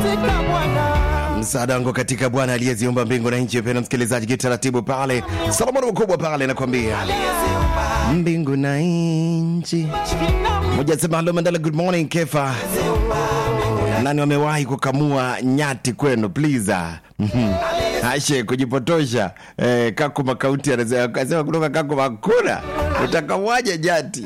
katika Bwana. msaada wangu katika bwana aliyeziumba mbingu na nchi pena msikilizaji kitaratibu pale solomoni mkubwa pale nakwambia mbingu na nchi moja sema halo mandala good morning kefa nani wamewahi kukamua nyati kwenu please ah. Mhm. ashe kujipotosha eh, kakuma kaunti anasema akasema kutoka kakuma hakuna utakamuaje nyati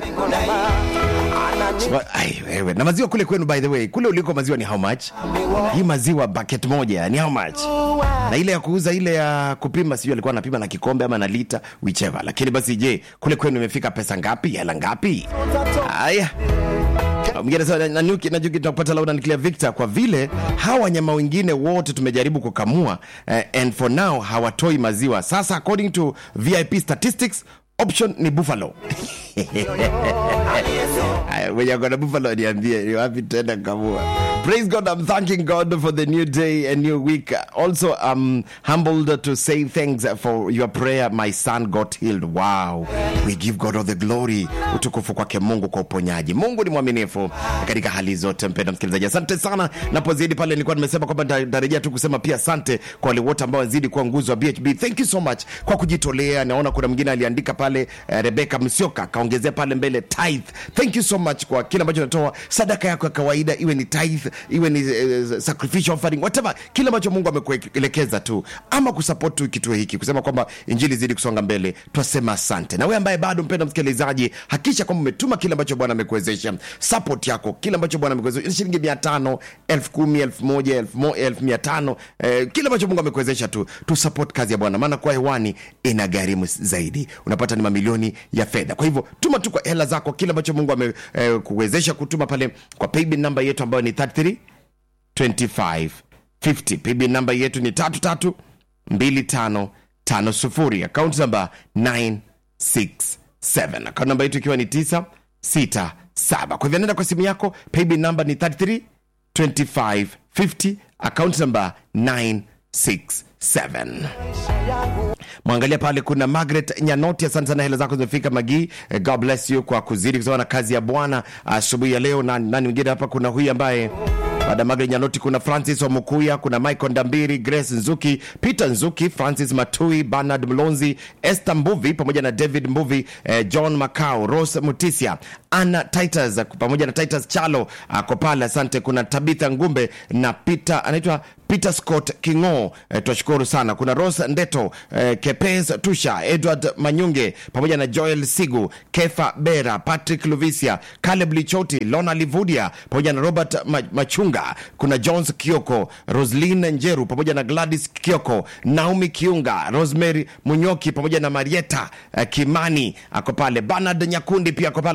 Wa- ai, wewe na maziwa kule kwenu by the way kule uliko maziwa ni how much hii maziwa bucket moja ni how much na ile ya kuuza ile ya kupima sijui alikuwa anapima na kikombe ama na lita whichever lakini basi je kule kwenu imefika pesa ngapi hela ngapi haya mwingine anasema, na nyuki na nyuki tunapata lauda nuclear victor kwa vile hawa wanyama wengine wote tumejaribu kukamua eh, and for now hawatoi maziwa sasa according to vip statistics option ni buffalo Aya, mwenye akona buffalo niambie ni wapi tena kamua praise god i'm thanking god for the new day and new week also i'm humbled to say thanks for your prayer my son got healed wow we give god all the glory utukufu kwake mungu kwa uponyaji mungu ni mwaminifu katika hali zote mpenda msikilizaji asante sana napozidi pale nilikuwa nimesema kwamba nita- nitarejea tu kusema pia asante kwa wale wote ambao wazidi kuwa nguzo wa bhb thank you so much kwa kujitolea naona kuna mwingine aliandika pale uh, rebeka msioka akaongezea pale mbele tithe thank you so much kwa kile ambacho natoa sadaka yako ya kawaida iwe ni tithe iwe ni uh, sacrificial offering whatever kile ambacho mungu amekuelekeza tu ama kusupport tu kituo hiki kusema kwamba injili zidi kusonga mbele twasema asante na wewe ambaye bado mpenda msikilizaji hakikisha kwamba umetuma kile ambacho bwana amekuwezesha support yako kile ambacho bwana amekuwezesha shilingi mia tano elfu kumi elfu moja elfu mo- elfu mia tano eh, kile ambacho mungu amekuwezesha tu tu support kazi ya bwana maana kuwa hewani ina gharimu zaidi unapata ni mamilioni ya fedha kwa hivyo tuma tu kwa hela zako kile ambacho mungu amekuwezesha eh, kutuma pale kwa paybill namba yetu ambayo ni 33 25 50 paybill namba yetu ni tatu tatu mbili tano tano sufuri akaunti namba 967 akaunti namba yetu ikiwa ni 967 kwa hivyo nenda kwa simu yako paybill namba ni 33 25 50 akaunti namba 967 mwangalia pale kuna margaret nyanoti asante sana hela zako zimefika magii Eh, god bless you kwa kuzidi kusoma na kazi ya bwana asubuhi ya leo nani, nani mwingine hapa kuna huyu ambaye baada ya Margaret Nyanoti kuna Francis Omukuya, kuna Michael Ndambiri, Grace Nzuki, Peter Nzuki, Francis Matui, Bernard Mlonzi, Esther Mbuvi pamoja na David Mbuvi, eh, John Macau, Rose Mutisia, Anna Titus pamoja na Titus Chalo ako pale, asante. Kuna Tabitha Ngumbe na Peter anaitwa Peter Scott Kingo, eh, twashukuru sana. Kuna Rose Ndeto, eh, Kepes Tusha, Edward Manyunge pamoja na Joel Sigu, Kefa Bera, Patrick Luvisia, Caleb Lichoti, Lona Livudia pamoja na Robert Ma- Machunga. Kuna Jones Kioko, Roslin Njeru pamoja na Gladys Kioko, Naomi Kiunga, Rosemary Munyoki pamoja na Marieta eh, Kimani ako pale, Bernard Nyakundi pia ako pale